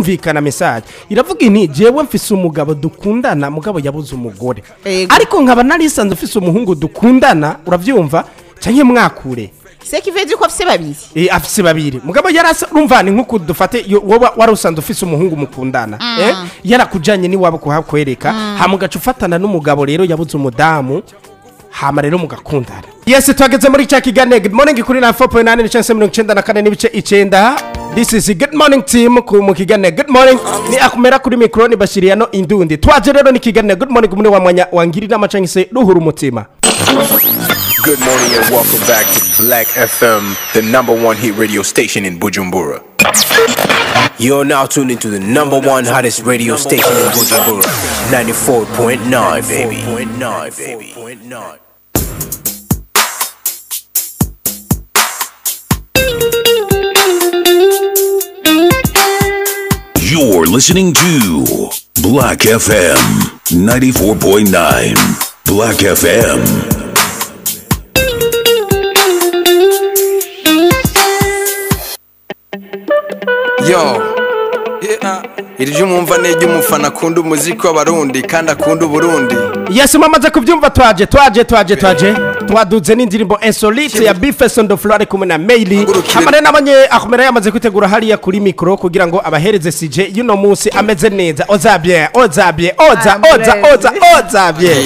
birumvikana message iravuga ini jewe mfise umugabo dukundana mugabo yabuze umugore Ego. ariko nkaba narisanze ufise umuhungu dukundana uravyumva canke mwakure seki veje ko afise babiri Eh, afise babiri mugabo yarasa urumva ni nkuko dufate yo- woba wari usanzwe ufise umuhungu mukundana eh yarakujanye niwabo kuhakwereka hama ugaca ufatana n'umugabo rero yabuze umudamu hama rero mugakundana yes twageze muri cya kiganiro good morning kuri na 4.8 n'icyenda mirongo icenda na kane n'ibice icenda this is good morning team ku mu kiganiro good morning ni akumera kuri mikoro ni bashiriyano indundi twaje rero ni kiganiro good morning muri wa mwanya wangirira amacanga se ruhura umutima Good morning and welcome back to Black FM, the number one hit radio station in Bujumbura. You're now tuned into the number one hottest radio station in Bujumbura, 94.9, baby. 94.9, baby. You're listening to Black FM 94.9. Black FM. yo yeah. iri ryo mwumva ni iry'umufana akunda umuziki w'abarundi kandi akunda uburundi yes mwamaze kubyumva twaje twaje twaje twaje twaduze n'indirimbo insolite ya bifeson de flore kumwe na maili Hagurukire. hamwe nabonye akomera yamaze kwitegura hariya kuri mikoro kugira ngo abahereze sije y'uno munsi ameze neza ozabye ozabye oza oza oza ozabye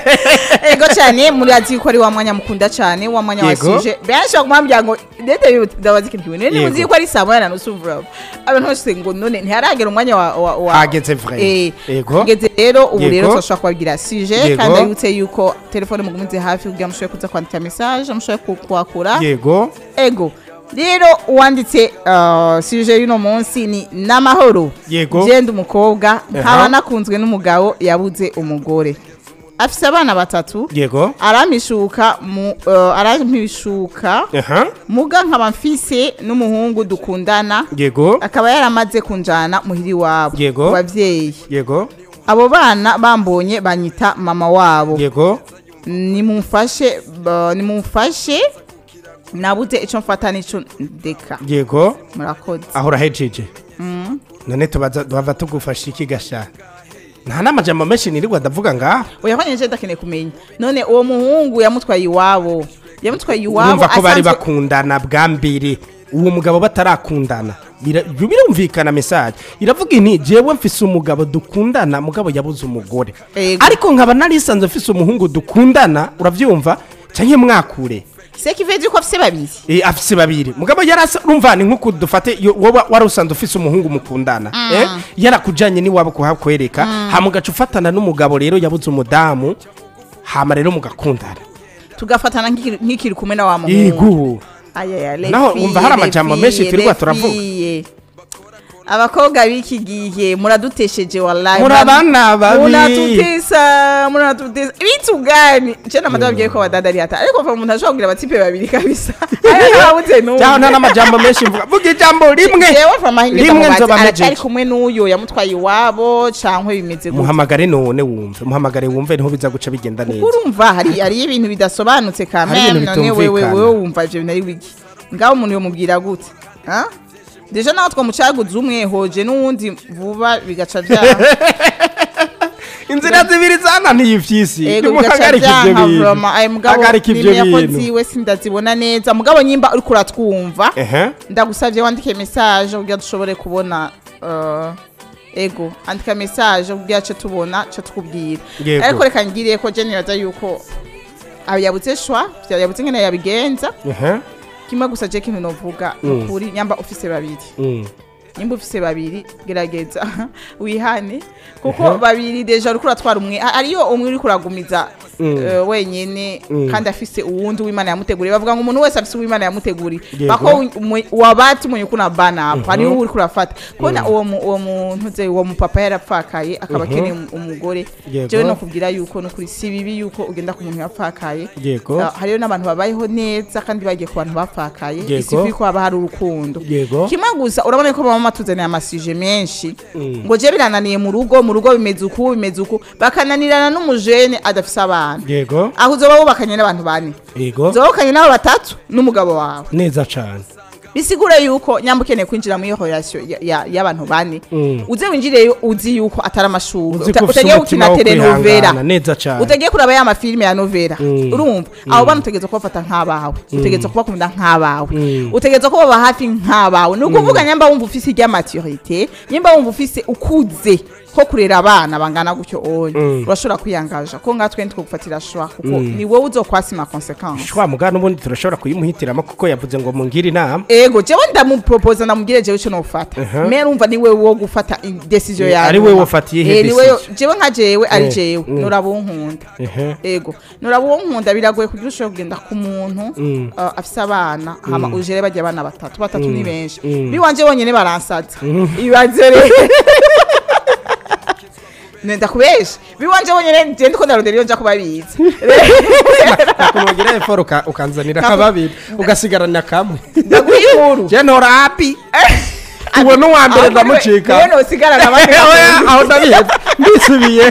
ego cyane murazi ko ari wa mwanya mukunda cyane wa mwanya Yego. wasije benshi bakumambya ngo ndete ndabazi ikintu kimwe none Yego. muzi ko ari saa moya na nusu vuba abantu bose ngo none ntiharagera umwanya wa wa wa Hageze vrai. eh Yego. hageze rero ubu Yego. rero turashobora kubabwira sije Yego. kandi aributse yuko telefone mugumize hafi kugira ngo mushobore kuza kwandika message mushobore ku- kuhakura yego ego rero uwanditse uh, sije y'uno munsi ni n'amahoro Yego. genda umukobwa nkaba Aha. nakunzwe n'umugabo yabuze umugore afise abana batatu yego arampishuka mu uh, arampishuka aha muga nkaba mfise n'umuhungu dukundana yego akaba yaramaze kunjana muhiri wabo Yego. ku bavyeyi yego abo bana bambonye banyita mama wabo yego nimumfashe ba- nimumfashe nabuze ico mfata n'ico ndeka yego murakoze aho urahejeje none tubaza duhava tugufasha iki gasha nta n'amajambo menshi nirirwa ndavuga ngaho oya kwanye nje ndakeneye kumenya none uwo muhungu yamutwaye iwabo yamutwaye iwabo urumva ko bari asanzwe- bakundana bwa mbere uwo mugabo batarakundana Bira- birumvikana message iravuga ini jewe mfise umugabo dukundana mugabo yabuze umugore Ego. ariko nkaba narisanze mfise umuhungu dukundana uravyumva canke mwakure seki veje ko afise babiri Eh, afise babiri mugabo yarasa urumva ni nkuko dufate yo- woba wari usanzwe ufise umuhungu mukundana eh yarakujanye niwabo kuhakwereka hama ugaca ufatana n'umugabo rero yabuze umudamu hama rero mugakundana tugafatana nk'ikiri- nk'ikiri kumwe na wa muhungu yego Ayaya, les Naho filles, wumva hari les amajambo filles, menshi turirwa les turavuga. filles. abakobwa b'iki gihe muradutesheje wallahi Muri Mura- abana babi. muratutesa muratutesa ibitu gani je na madame bwiye ko badada ari hata ariko umuntu ashobora kugira abatipe babiri kabisa aya ntabuze n'umwe cyangwa nta n'amajambo menshi mvuga vuga ijambo rimwe jewe from ahinga rimwe nzoba aracyari mejeje kumwe n'uyo yamutwaye iwabo cankwe bimeze gutya muhamagare none wumve muhamagare wumve niho biza guca bigenda neza urumva hari hari ibintu bidasobanutse Hari ibintu kameme none wewe bitumvikana. wewe wumva ivyo bintu ari wiki ngaho umuntu yomubwira gute ha deja naho twamucaguze umwe hoje n'uwundi vuba bigaca vyaha inzira zibiri zananiye ivyisi ego bigaca nimuhagarike ivyo vyanka bintu vroma ayo mugabo hagarika ivyo nimeye ko bintu ziwe sindazibona neza mugabo nyimba uriko uratwumva ehe ndagusavye wandike message kugira dushobore kubona uh, ego andika message kugira ce tubona ce tukubwira Yego. ariko reka ngiriye ko je nibaza yuko aba yabuze shwa yabuze ngene yabigenza ehe kimwe gusa je kintu novuga Mm. ukuri nyamba ufise babiri Mm. nyimba ufise babiri gerageza wihane kuko babiri deja uriko uratwara umwe a- ariyo umwe uriko uragumiza Mm. eh, wenyene Mm. kandi afise uwundi w'imana yamuteguriye bavuga ngo umuntu wese afise uw'imana yamuteguriye Yego. bako wabati umenye uko nabana apa hariho uriko urafata kubona uwo mu- uwo muntu ze uwo mupapa yarapfakaye akaba akeneye um- umugore Yego. jewe no kubwira yuko nukuri si bibi yuko ugenda ku muntu yapfakaye Yego. Ah, hariho n'abantu babayeho neza kandi bagiye ku bantu bapfakaye Yego. isi ko haba hari urukundo Yego. kimwe gusa urabona ko baba batuzaniye amasije menshi Mm. ngo je birananiye mu rugo mu rugo bimeze uku bimeze uku bakananirana n'umujene adafise abana yego aho uzoba wubakanye n'abantu bane yego uzoba wubakanye n'abo batatu n'umugabo wawe neza cane bisigure yuko nyamba ukeneye kwinjira muri iyo relation ya- ya- y'abantu bane uze winjireyo uzi yuko atari amashuri Uzi ko ufise utagiye umutima gukina wo telenovera kwihangana, neza cane. utagiye kuraba ya mafilime ya novera urumva abo bana utegereza kubafata nk'abawe utegereza kubakunda nk'abawe utegereza kubaba hafi nk'abawe ni ukuvuga nyamba wumva ufise irya maturite nyamba wumva ufise ukuze ko kurera abana bangana gutyo onye urashobora kwiyangaja ko ngatwe ntitwogufatira shwa kuko ni wowe uzokwasima consequence shwa mugana ubundi turashobora kuyimuhitiramo kuko yavuze ngo mungire inama ego jewe ndamuproposa ndamubwire jewe ico nofata me urumva ni wewe wo gufata i- decision Eh, yawe ari wewe wafatiye ihe Eh, ni wewe- decision. jewe nka jewe ari Eh, jewe mm. nuraba unkunda Ehe. ego nuraba unkunda biragoye kugira ushobora kugenda ku muntu uh, afise abana hama ujere bajya abana batatu batatu ni benshi biwanje bonyene baransaza ibaze rero nenda kubesha biwanje bonyene je ndiko ndarondera iyo nja kubabitsa nakunogira eforo uka- ukanzanira Kamu- kababiri ugasigarana kamwe ndaguha inkuru je ntora hapi uwo n'uwa mbere ndamucika niwe nosigarana abandi Oya, aho ndabiheza mbisubiye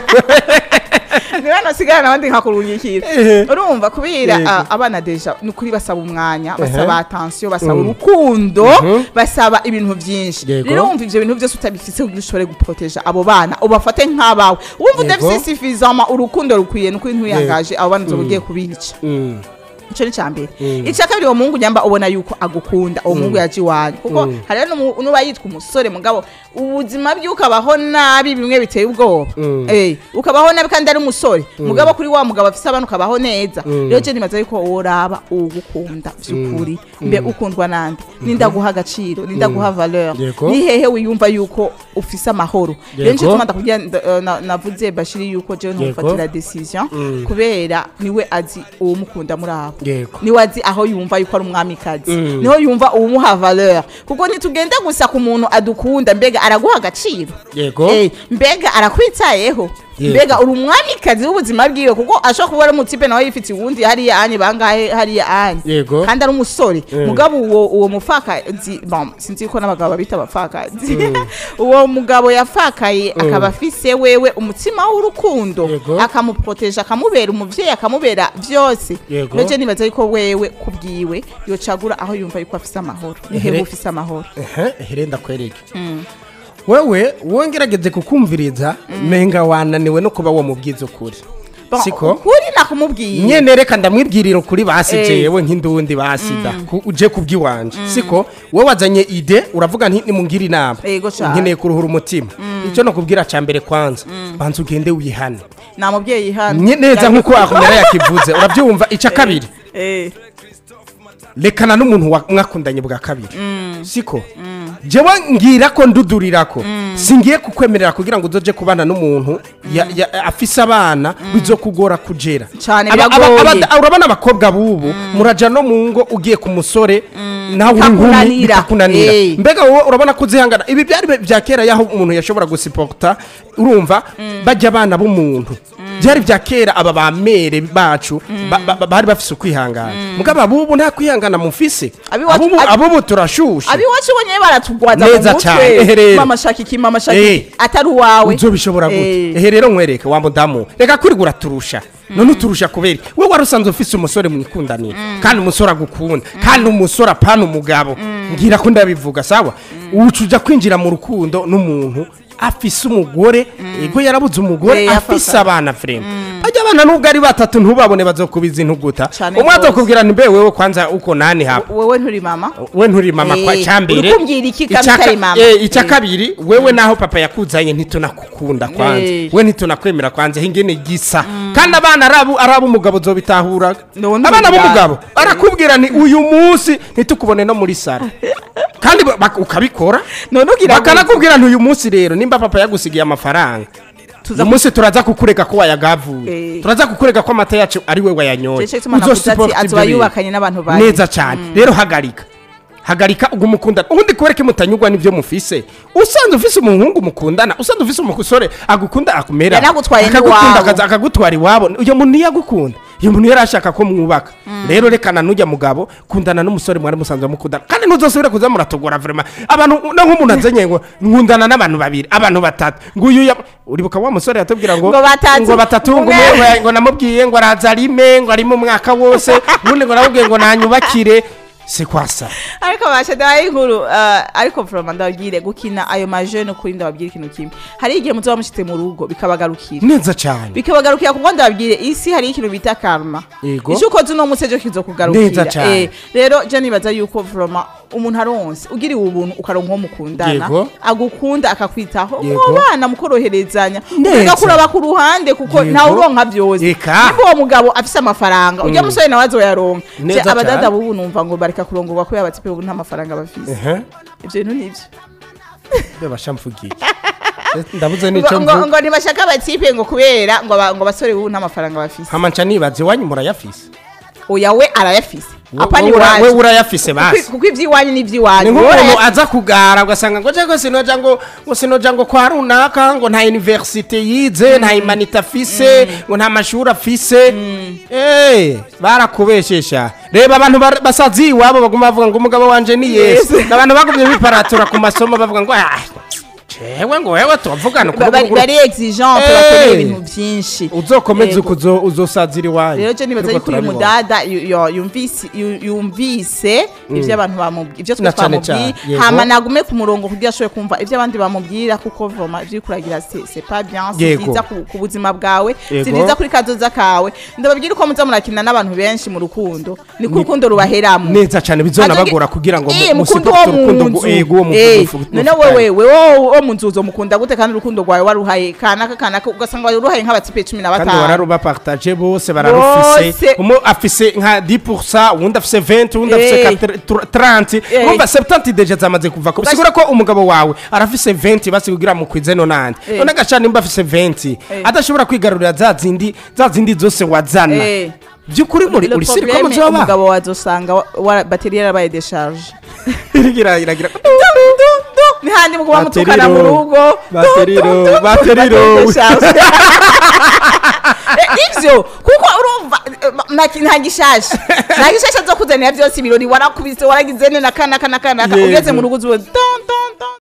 niwe nosigarana abandi nkakurungikira Ehe. urumva kubera Yego. ah, abana deja ni ukuri basaba umwanya basaba Ehe. atansiyo basaba Mm. urukundo basaba ibintu byinshi Yego. rero wumva ivyo bintu byose utabifise kugira ushobore guproteja abo bana ubafate nk'abawe wumva Yego. udafise suffisamment urukundo rukwiye ni ukuri ntuyangaje abo bana uzoba ugiye kubica Mm. ico ni cambere icya kabiri uwo muhungu nyamba ubona yuko agukunda uwo muhungu yaje iwanyu kuko hariho n'umu- n'uba yitwa umusore mugabo ubuzima bwe ukabaho nabi bimwe biteye ubwoba Eh, ukabaho nabi kandi ari umusore mugabo kuri wa mugabo afise abana ukabaho neza rero je nibaza yuko woraba uwugukunda vy'ukuri mbe ukundwa nande nindaguha agaciro nindaguha valeur Yego. ni hehe wiyumva yuko ufise amahoro rero nico Yego. tuma ndakubwira nda- eh, na- navuze bashiri yuko jewe ntufatira decision kubera niwe azi uwumukunda muri abo Yego. niwe azi aho yumva yuko ari umwamikazi niho yumva uwumuha valeur kuko ntitugenda gusa ku muntu adukunda mbega araguha agaciro Yego. Eh, mbega arakwitayeho Yego. mbega uri umwamikazi w'ubuzima bwiwe kuko ashobora kuba ari umutipe nawe yifitiye uwundi hariya anye bangahe hariya anye Yego. kandi ari umusore mugabo uwo uwo mufakazi bon, sinzi ko n'abagabo babita abapfakazi uwo mugabo yafakaye akaba afise wewe umutima w'urukundo Yego. akamuproteje akamubera umuvyeyi akamubera vyose Yego. rero je nibaza yuko wewe kubwiwe yocagura aho yumva yuko afise amahoro nihewe Ehere- ufise amahoro Ehe, ehere ndakwereke wewe wongerageze kukumviriza menga wananiwe no kuba wamubwiza ukuri Bon, siko ukuri nakumubwiye nyene reka ndamwibwirira ukuri basi Eh. jewe nk'indundi basida ku- uje kubw'iwanje siko wowe wazanye ide uravuga nti nimungire inama Yego cane. nkeneye kuruhura umutima icyo nakubwira ca mbere kwanza banza ugende wihane nta mubyeyi hano Nye- neza nk'uko akumera yakivuze urabyumva icya kabiri Eh, rekana n'umuntu wa- mwakundanye bwa kabiri siko jewe ngira ko ndudurira ko singiye kukwemerera kugira ngo uzoje kubana n'umuntu ya- ya- afise abana bizokugora kujera Cane, Aba- aba- biragoye. aba- urabona abakobwa bubu muraja no mu ngo ugiye ku musore nawe uri inkumi Bikakunanira. bikakunanira Eh. mbega wowe urabona ko uzihangana ibi byari bi- bya kera yaho umuntu yashobora gusiporta urumva bajya abana b'umuntu byari bya kera aba bamere bacu ba- ba- ba- bari bafise ukwihangana mugabo abubu nta kwihangana mufise Abiwacu- Abubu- abi- abubu turashushe abiwacu bonyene baratugwaza mu Neza cane, ehe mutwe rero. mama shaka iki mama shaka Eh. iki atari uwawe uzobishobora gute Eh. ehe rero nkwereke wa mudamu reka kuri uraturusha none uturusha kubera we wari usanzwe ufise umusore mwikundanira kandi umusore agukunda kandi umusore apana umugabo ngira ko ndabivuga sawa uca uja kwinjira mu rukundo n'umuntu afise umugore ego yarabuze umugore Eh, afise yafata. abana frema bajya abana nubwo ari batatu ntubabone bazokubiza intuguta Cane umwe gose. azokubwira ni mbe wewe kwanza uko nani hapa wewe nturi mama we nturi mama Eh, kwa cyambere urikumbwira iki kandi utari mama? icya Eh. kabiri wewe naho papa yakuzanye ntitunakukunda kwanza Eh. we ntitunakwemera kwanza hingene gisa kandi abana arabu arabu umugabo zobitahuraga None abana ubiga- b'umugabo barakubwira ni uyu munsi ntitukubone no muri sara kandi ba- bak- ukabikora none ugira ngo bakanakubwira nti uyu munsi rero nimba papa yagusigiye amafaranga Tuza uyu munsi turaza kukureka ko wayagavuye Eh. turaza kukureka ko amata yacu ari we wayanyoye Jeje tuma navuze ati Uzosupporta azoba ibyo bintu. yubakanye n'abantu bane. neza cyane rero hagarika hagarika ubwo mukundana ubundi kubereke mutanyurwa n'ibyo mufise usanzwe ufise umuhungu mukundana usanzwe ufise umusore agukunda akumera Yanagutwaye akagukunda n'iwabo. akaza- akagutwara iwabo uyo muntu ntiyagukunda uyo muntu yari ashaka ko mwubaka rero rekana n'ujya mugabo kundana n'umusore mwari musanzwe mukundana kandi ntuzosubire kuza muratogora vrema abantu no nk'umuntu azanye ngo nkundana n'abantu babiri abantu batatu ngo uyu ya- uribuka wa musore yatubwira ngo Ngo batatu. ngo batatu ngo Umwe. umwe ngo namubwiye ngo araza arime ngo arimo umwaka wose ubundi ngo namubwiye ngo nanyubakire c'est quoi ça ariko bashadaye inkuru uh, ariko vroma ndababwire gukina ayo majene kuri ndababwire ikintu kimwe hari igihe muzoba mushitse mu rugo bikabagarukira neza cyane bikabagarukira kuko ndababwire isi hari ikintu bita karma Yego. icyo ukoze uno munsi ejo kizokugarukira Neza cane. Eh, rero je nibaza yuko vroma umuntu aronse ugiriwe ubuntu ukaronka uwo mukundana Yego. agukunda akakwitaho Yego. mwabana mukoroherezanya Neza. ugakuraba ku ruhande kuko Yego. ntawe uronka byose Eka. niba uwo mugabo afise amafaranga ujya musore nawe azoyaronka Neza Je, abadada cane. bubu numva ngo bareka kurongorwa kubera abatipe ubu nta mafaranga bafise ehe ivyo bintu nivyo beba shamvugiye ndabuze ngo, nico ngo, mvuga ngo ntibashaka abatipe ngo kubera ngo aba- ngo abasore bubu nta mafaranga bafise hama nca nibaze iwanyu murayafise oya we arayafise apa ni we ura- we waje urayafise Kuko- basi kuko ivy'iwanyu ni n'ivy'iwanyu Wowe nk'umuntu urayafise. aza kugara ugasanga ngo jego sinoja ngo ngo sinoja ngo kwa runaka ngo nta universite yize nta imanita afise ngo nta mashuri afise eh barakubeshesha reba abantu bar- basazi iwabo baguma bavuga ngo umugabo wanje ni yesu Yesu. abantu bagumye biparatura ku masomo bavuga ngo ah jewe ngo wewe tuvugana Ba- bari bari exigent Eh. bakeneye ibintu byinshi uzokomeze Yego. uko uzo- uzosazira iwanyu rero je nibaza Turiko yuko uyu turabibona. mudada yu- yu- yumvise yu- yumvise ivyo abantu bamubwira ivyo twe Na cane twamubwiye cane, yego. hama nagume ku murongo kugira ashobore kumva ivyo abandi bamubwira kuko voma ivyo uriko uragira c'est c'est pas bien si Yego. vyiza ku ku buzima bwawe si Yego. vyiza kuri kazoza kawe ndababwira uko muza murakina n'abantu benshi mu rukundo niko urukundo rubaheramo neza cyane bizonabagora kugira ngo Eh, mu- mukunde musiporote uwo urukundo mu ngo nzu ego uwo mu Eh, mufu- none mufitanye. wewe wewe wo mu nzu uzomukunda gute kandi urukundo rwawe waruhaye kanaka kanaka ugasanga waruhaye nk'abatipe cumi na kandi batanu bararuba partage bose bararufise Bose. umwe afise nka 10% uwundi afise 20 uwundi afise Eh. 30 Eh. urumva 70 deje zamaze kuva ko Ugash- bisigura ko umugabo wawe arafise 20 basi kugira mu kwize no nande Eh. none agacana nimba afise 20 Eh. adashobora kwigarurira za zindi za zindi zose wazana Eh. by'ukuri muri Le uri siri ko problème, muzoba umugabo wazosanga wa- wa- bateri yarabaye decharge iragira iragira nihandi mukuba mutukana mu rugo Bateriro, bateriro. Decharge. Eh, ivyo kuko urumva eh, ma- nta gishasha nta gishasha zo kuzanira byose ibirori warakubise waragize ne na kana kana kana Yego. ugeze mu rugo uzuwe don